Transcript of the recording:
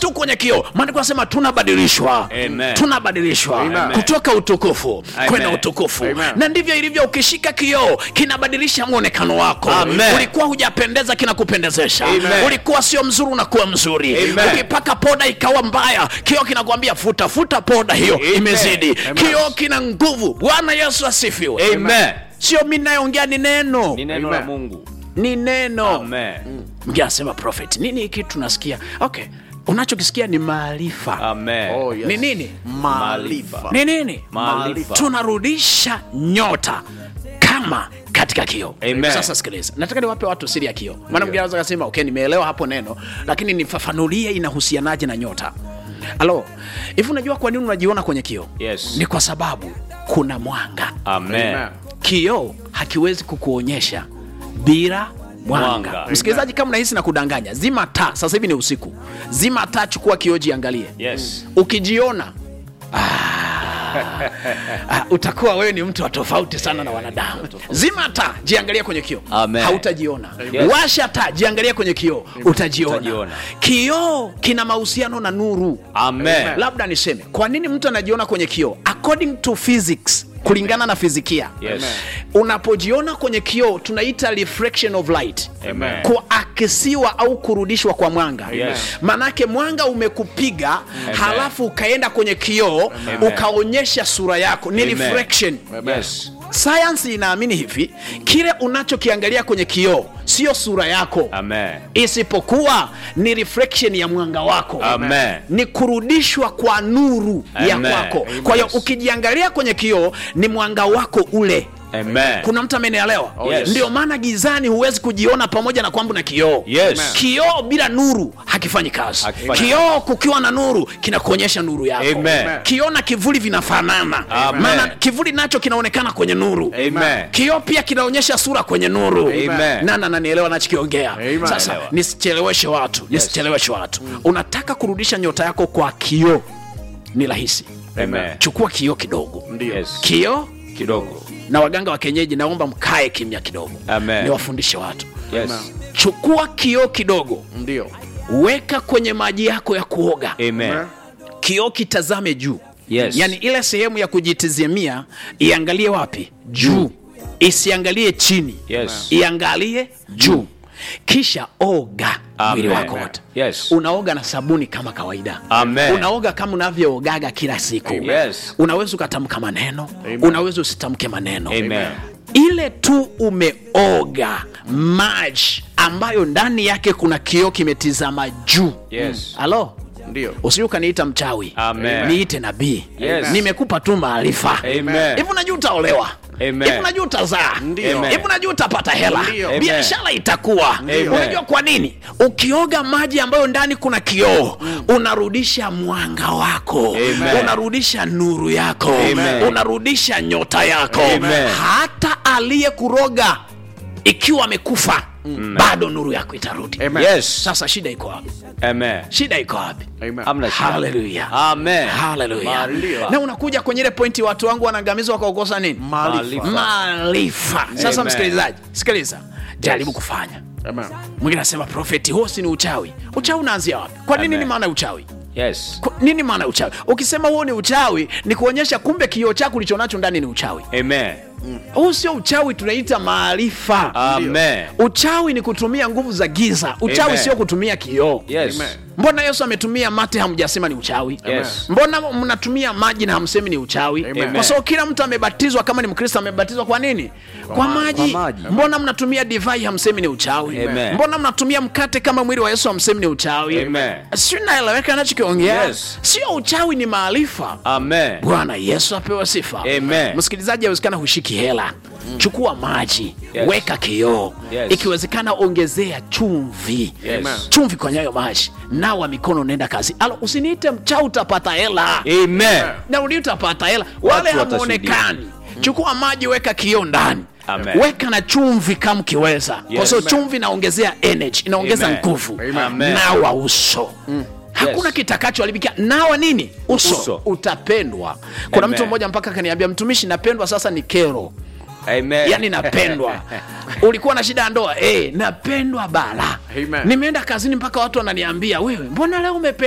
tu kwenye kioo maandiko anasema tunabadilishwa Amen. tunabadilishwa Amen. kutoka utukufu Amen. kwenda utukufu Amen. na ndivyo ilivyo ukishika kioo kinabadilisha mwonekano wako Amen. ulikuwa hujapendeza kinakupendezesha Amen. ulikuwa sio mzuri unakuwa mzuri Amen. ukipaka poda ikawa mbaya kioo kinakwambia futa futa poda hiyo Amen. imezidi Amen. kioo kina nguvu bwana yesu asifiwe Amen. sio mi nayeongea ni neno Ni neno la Amen. Mungu. ni neno Amen. mgine anasema prophet nini hiki tunasikia okay unachokisikia ni maarifa Amen. Oh, yes. ni nini Maarifa. ni nini Maarifa. tunarudisha nyota kama katika kioo Amen. sasa sikiliza nataka niwape watu siri ya kioo maana mwingine anaweza kasema okay nimeelewa hapo neno lakini nifafanulie inahusianaje na nyota alo hivi unajua kwa nini unajiona kwenye kioo Yes. ni kwa sababu kuna mwanga Amen. Amen. kioo hakiwezi kukuonyesha bila mwanga Mwanga. msikilizaji kama nahisi na kudanganya zima taa sasa hivi ni usiku zima taa chukua kioo jiangalie Yes. ukijiona ah, utakuwa wewe ni mtu wa tofauti sana na wanadamu zima taa jiangalie kwenye kioo Amen. hautajiona Yes. washa taa jiangalie kwenye kioo utajiona Utajiona. kioo kina mahusiano na nuru Amen. labda niseme kwa nini mtu anajiona kwenye kioo according to physics kulingana na fizikia Yes. unapojiona kwenye kioo tunaita reflection of light Amen. kuakisiwa au kurudishwa kwa mwanga Yes. manake mwanga umekupiga halafu ukaenda kwenye kioo ukaonyesha sura yako ni Amen. reflection Yes. sayansi inaamini hivi kile unachokiangalia kwenye kioo sio sura yako Amen. isipokuwa ni reflection ya mwanga wako Amen. ni kurudishwa kwa nuru ya Amen. kwako kwa hiyo Yes. ukijiangalia kwenye kioo ni mwanga wako ule Amen. kuna mtu amenielewa yes. ndio maana gizani huwezi kujiona pamoja na kwamba na kioo Yes. kioo bila nuru hakifanyi kazi Hakifanyi kioo kukiwa na nuru kinakuonyesha nuru yako Amen. kioo na kivuli vinafanana Amen. maana kivuli nacho kinaonekana kwenye nuru Amen. kioo pia kinaonyesha sura kwenye nuru Amen. nana nanielewa nachokiongea Amen. sasa Naelewa. nisicheleweshe watu nisicheleweshe watu unataka kurudisha nyota yako kwa kioo ni rahisi Amen. chukua kioo kidogo Yes. kioo Kidogo. na waganga wa kienyeji naomba mkae kimya kidogo Amen. niwafundishe watu Yes. chukua kioo kidogo ndio weka kwenye maji yako ya kuoga Amen. kioo kitazame juu Yes. yaani ile sehemu ya kujitizamia iangalie wapi juu isiangalie chini Yes. iangalie juu kisha oga mwili Amen. wako wote Yes. unaoga na sabuni kama kawaida Amen. unaoga kama unavyoogaga kila siku Yes. unaweza ukatamka maneno unaweza usitamke maneno Amen. ile tu umeoga maji ambayo ndani yake kuna kioo kimetizama juu Yes. halo ndio usiju ukaniita mchawi Amen. niite nabii Yes. nimekupa tu maarifa Amen. hivi unajua utaolewa Amen. hivi unajua utazaa Ndio. Amen. hivi unajua utapata hela Ndio. Amen. biashara itakuwa Amen. unajua kwa nini ukioga maji ambayo ndani kuna kioo unarudisha mwanga wako Amen. unarudisha nuru yako Amen. unarudisha nyota yako Amen. hata aliyekuroga ikiwa amekufa bado nuru yako itarudi Amen. Yes. sasa shida iko wapi Amen. shida iko wapi Amen. Hamna shida. Hallelujah. Amen. Haleluya. Maarifa. na unakuja kwenye ile pointi watu wangu wanaangamizwa kwa kukosa nini maarifa maarifa sasa Amen. msikilizaji sikiliza jaribu kufanya Amen. mwingine anasema profeti huo si ni uchawi uchawi unaanzia wapi kwa nini Amen. ni maana ya uchawi Yes. Kwa- nini maana ya uchawi ukisema huo ni uchawi ni kuonyesha kumbe kioo chako ulichonacho ndani ni uchawi Amen. huu sio uchawi tunaita maarifa Amen. uchawi ni kutumia nguvu za giza uchawi Amen. sio kutumia kioo Yes. Amen. mbona yesu ametumia mate hamjasema ni uchawi Yes. mbona mnatumia maji na hamsemi ni uchawi Amen. kwa sababu kila mtu amebatizwa kama ni mkristo amebatizwa kwa nini kwa, maji. kwa maji. mbona mnatumia divai hamsemi ni uchawi Amen. mbona mnatumia mkate kama mwili wa yesu hamsemi ni uchawi Amen. si naeleweka nachokiongea Yes. sio uchawi ni maarifa Amen. bwana yesu apewe sifa Amen. msikilizaji awezekana hushiki hela chukua maji Yes. weka kioo Yes. ikiwezekana ongezea chumvi Yes. chumvi kwenye hayo maji nawa mikono unaenda kazi alo usiniite mchau utapata hela Amen. na uli utapata hela wale Watu hamuonekani chukua maji weka kioo ndani Amen. weka na chumvi kama ukiweza kwa Yes. sababu chumvi inaongezea energy inaongeza Amen. nguvu Amen. nawa uso hakuna Yes. kitakachoharibika nawa nini uso, Uso. utapendwa kuna Amen. mtu mmoja mpaka akaniambia mtumishi napendwa sasa ni kero Amen. yani napendwa ulikuwa na shida ya ndoa eh, napendwa bala Amen. nimeenda kazini mpaka watu wananiambia wewe mbona leo umependwa